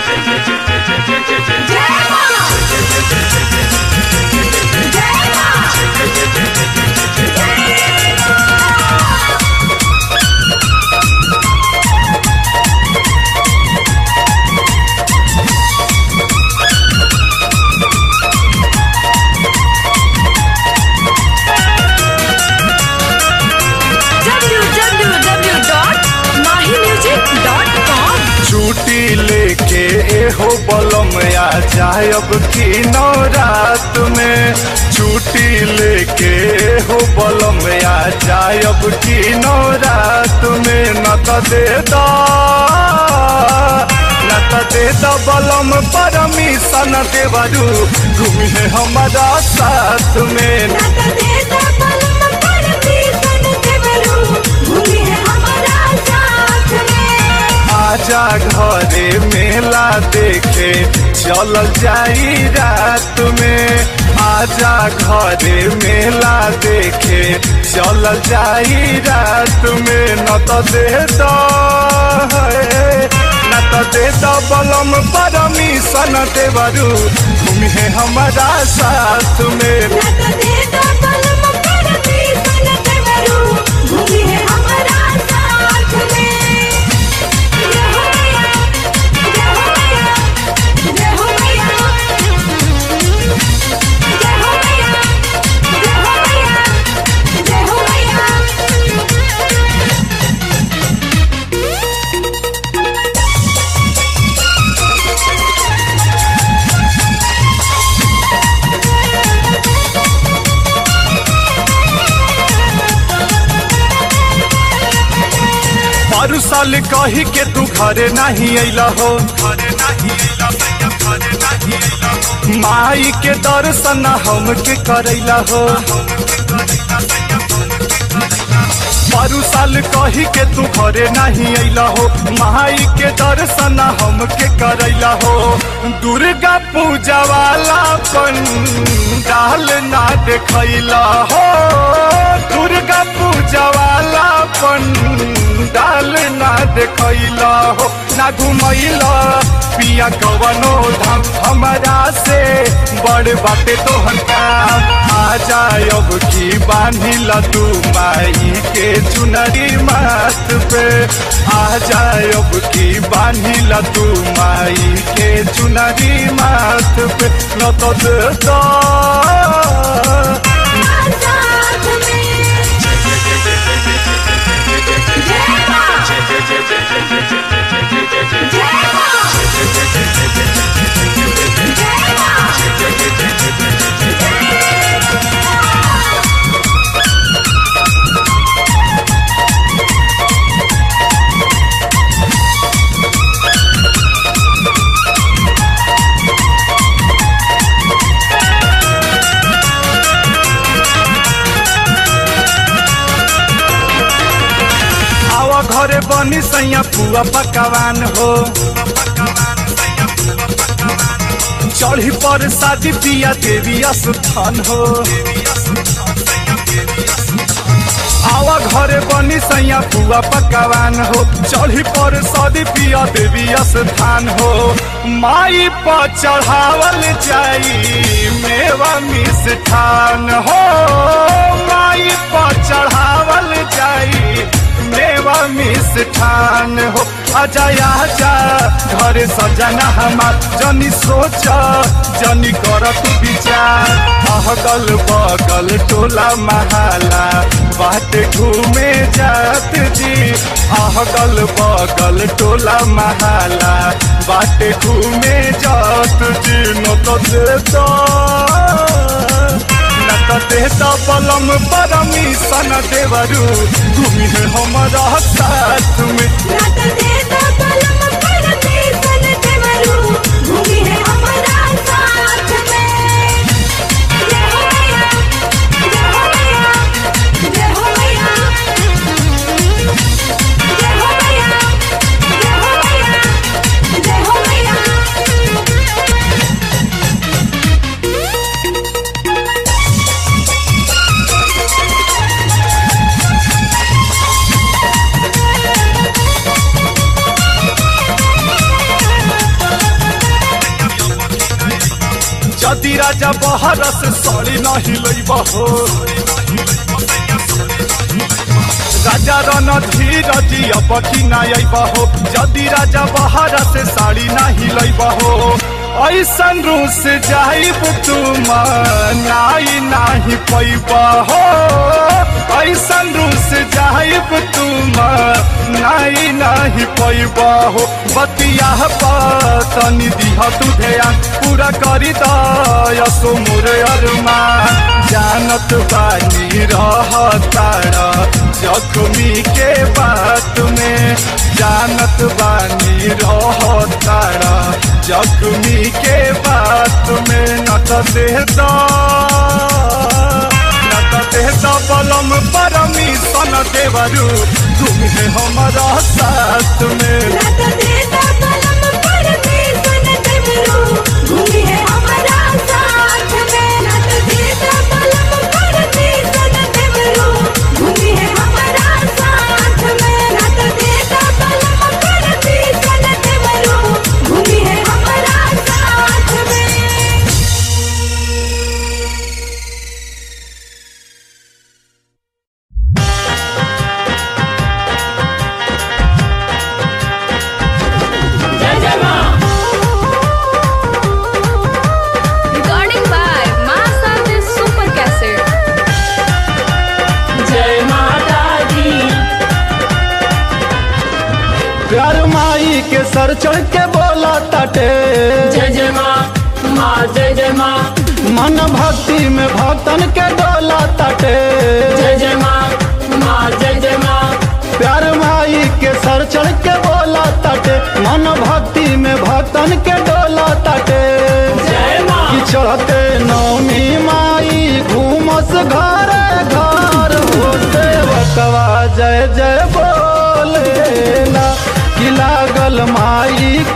www.mahimusic.com छुट्टी लेके एहो बलम आ जायब की नवरात में छुट्टी लेके एहो बलम आ जायब की नवरात में न त दे दा न त दे दा बलम परमिशन देवरू घूमी है हमारा साथ में आजा घरे मेला देखे चलल जाई रात में आजा घरे मेला देखे चलल जाई रात में न त दे द न त दे द बलम परमिशन देवरू घूमी है हमारा साथ में बारू साल कही के तू घरे नहीं अइला हो घरे नहीं अइला भैया घरे नहीं अइला हो माई के दर्शन हमके करैला हो बारू साल कही के तू घरे नहीं अइला हो माई के दर्शन हमके करैला हो दुर्गा पूजा वाला पंडाल ना देखैला हो दुर्गा पूजा वाला पंडाल ना देखैला हो ना घुमैला पिया कवनो धाम हमारा से बड़ बाटे तोहर काम आ जायब की बांधिला तू माई के चुनरी माथ पे आ जायब की बांधिला तू माई के चुनरी माथ पे न तो दे दा आवा घरे बनी सैया पुआ पकवान हो चढ़ी पर शादी पिया देवी स्थान हो आवा घरे बनी सैया पुआ पकवान हो चढ़ी पर शादी पिया देवी स्थान हो माई पर चढ़ावल जाई मेवा मिष्ठान हो माई पर चढ़ावल जाई मेवा मिष्ठान हो आजा आजा घरे सजना हमार जनी सोच जनी कर तू विचार अहगल बगल टोला महाला बाट घूमे जात जी अहगल बगल टोला महाला बाट घूमे जात जी न तो देता न त देता बलम परमिशन देवरू घूमी है हमारा साथ में जदि राजा बहर से सड़ी नहीं लैब हो राजा रन धीरज अब की ना अइब हो जदि राजा बहर से साड़ी नहीं लैब हो ऐसन रूस जाइब तुम नाई नाही पैब हो ऐसन रूस जाइब तुम नाई नाही पैब हो बतिया तनी दिह तू ध्यान पूरा करी दसो मोर अरमान जानत बानी रह तारा जख्मी के बात में जानत बानी रह तारा जख्मी के बात में न त दे द न त दे द बलम परमिशन देवरू तुम है हमारा साथ में रात देता कलम पर बेसन देवरू घूमी है हमारा साथ में रात देता कलम पर बेसन देवरू घूमी है हमारा साथ में रात देता कलम पर बेसन देवरू घूमी है हमारा साथ में Recording by Masa the Super Cassette. जय माता दी प्यार माई के सर चढ़ के बोला ताटे जय जय माँ माँ जय जय माँ मन भक्ति में भक्तन के डोला ताटे जय जय माँ माँ जय जय माँ प्यार माई के सर चढ़ के बोला ताटे मन भक्ति में भक्तन के डोला ताटे जय माँ कि चढ़ते नौमी माई घूमस घर घर होते बकवा जय जय बोलेला कि लागल माई